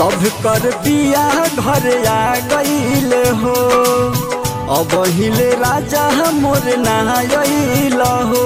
सब कर बिया घर आ गईल हो अब हिले राजा मोर नायल हो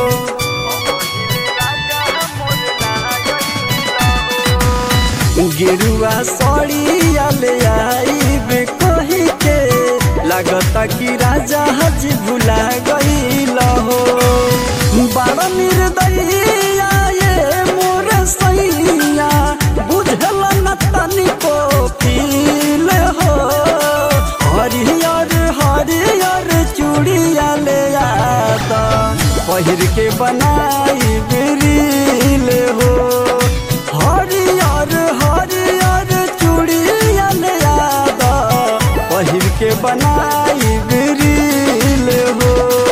गेरुआ सड़िया ले आईब कही के लागता कि राजा हज भुला गईल हो बड़ा निर्दयिया ये मोर सैया बुझल न तनिको फील हो हरियर हरियर चूड़िया ले आता पहिर के बनाई बिरिल हो हरियर हरियर चूड़िया ले आता पहिर के बनाई बिरिल हो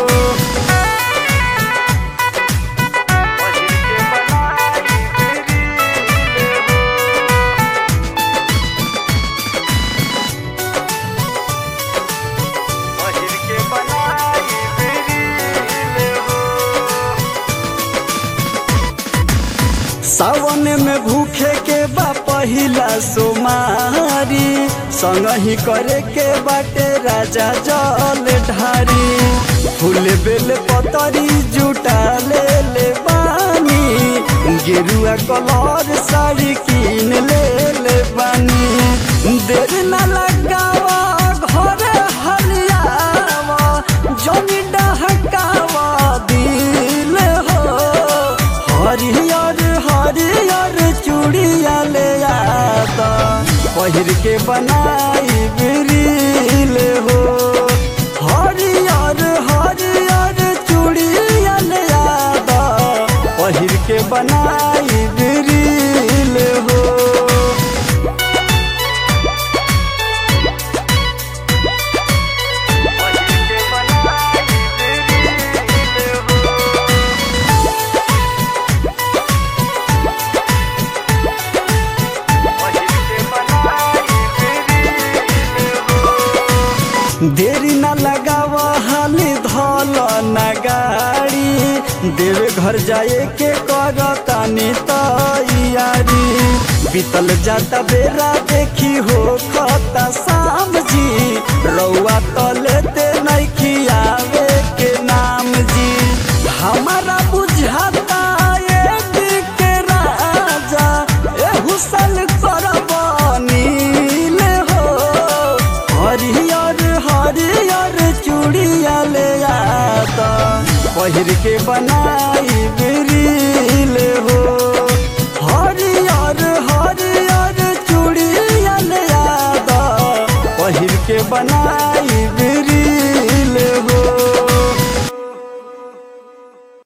सावन में भूखे के बा पहिला सोमारी संग ही करे के बाटे राजा जल ढारी फूल बेल पतरी जुटा ले ले बानी गेरुआ कलर साड़ी कीन ले ले बानी देर न लगावा घरे हलियावा जमी डहकावा दिल हो हरियर हरियर चूड़िया ले आता पहिर के बनाई बिरिल हो हरियर हरियर चूड़िया ले आता पहिर के बनाई बिरिल हो देरी न लगावा हाली धल न गाड़ी देवे घर जाए के कर तानी तैयारी बीतल जाता बेरा देखी हो खता शाम जी रउआ तलेते नइखी आवे के नाम जी हमारा बुझाता ये के राजा ए हुसल करब नील हो हरियर हरियर चूड़िया ले आता पहिर के बनाई बिरिल हो हरियर हरियर चूड़िया ले आता पहिर के बनाई